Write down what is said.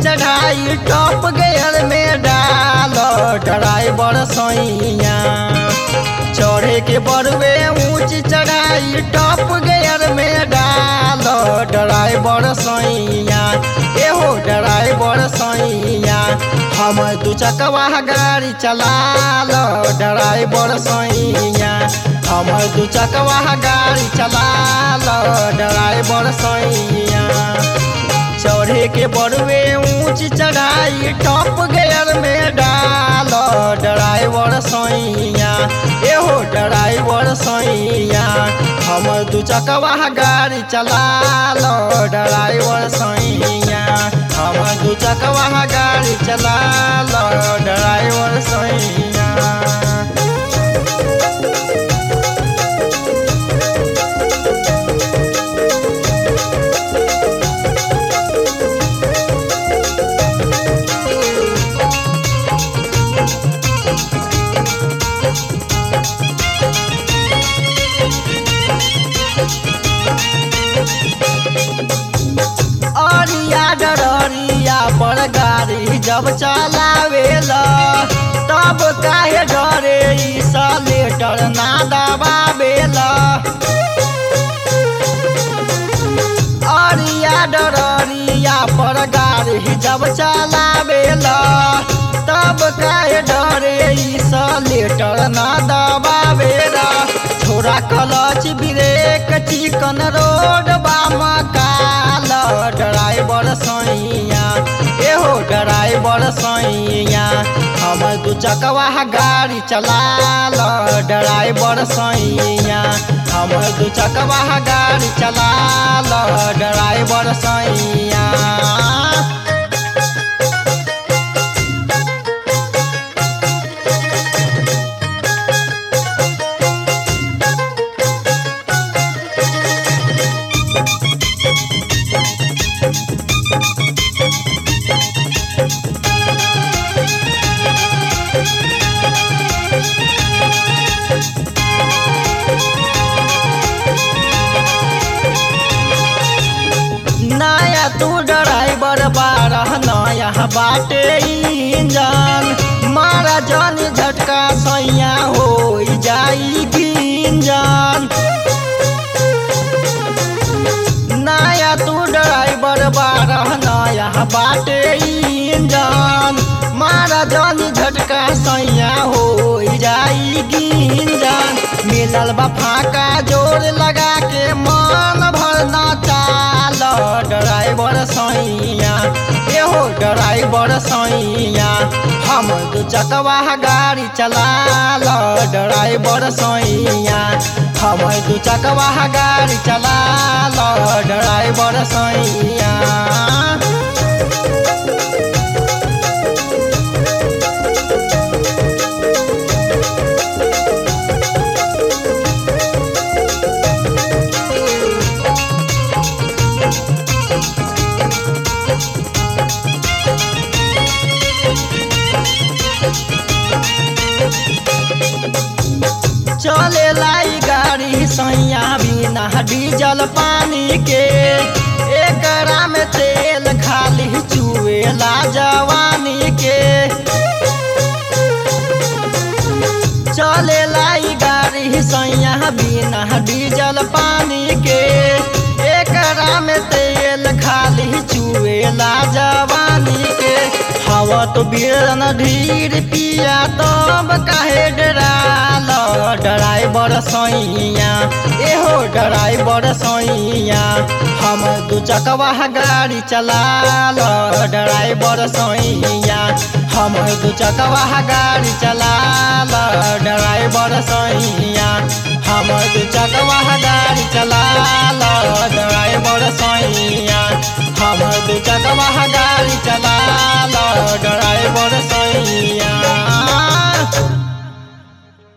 चढ़ाई top gear में डाल ड्राइवर सैया चढ़े के बड़वे ऊंच चढ़ाई टॉप गेयर में डाल ड्राइवर सैया एहो ड्राइवर सैया हम दू चकवा गाड़ी चला लो ड्राइवर सैया हम दू चकवा गाड़ी चला लो ड्राइवर सैया चढ़े के बड़वे ऊंच चढ़ाई टॉप गेयर में डाल ड्राइवर सैया एहो ड्राइवर सैया हम दू चकवा गाड़ी चला लो ड्राइवर सैया हम दू चकवा गाड़ी चला लो ड्राइवर सैया अरिया डरिया पर गाड़ी जब चलावेला तब काहे डरे ई सलेटर ना दबावेला अरिया डरिया पर गाड़ी जब चलावेला तब काहे डरे ई सलेटर ना दबावेला छोरा क्लच ब्रेक चिकन रोड बाम काल ड्राइवर सैया एहो ड्राइवर सैया हम दू चकवा गाड़ी चला लो ड्राइवर सैया हम दू चकवा गाड़ी चला लो ड्राइवर सैया नया तू ड्राइवर बारह नया बाटे इंजन मारा जन झटका सैया हो जाई गिंजन नया तू ड्राइवर बारह नया बाटे इंजन मारा जन झटका सैया हो जाई गिंजन मिलल बा फाका जोर लगा के मन भर न चाल ड्राइवर सैया एहो ड्राइवर सैया हम दू चकवा गाड़ी चला लो ड्राइवर सैया हम दू चकवा गाड़ी चला लो ड्राइवर सैया चले लाई गाड़ी सैया बिना डीजल पानी के एकरा में तेल खाली चुएला जवानी के चले लाई गाड़ी सैया बिना डीजल पानी के एकरा में तेल खाली चुएला जवानी के हवा तो बीरन ढीर पिया तब काहे डराल ड्राइवर सैया एहो ड्राइवर सैया हम दू चकवा गाड़ी चला लो ड्राइवर सैया हम दू चकवा गाड़ी चला लो ड्राइवर सैया हम दू चकवा गाड़ी चला लो ड्राइवर सैया हम दू चकवा गाड़ी चला लो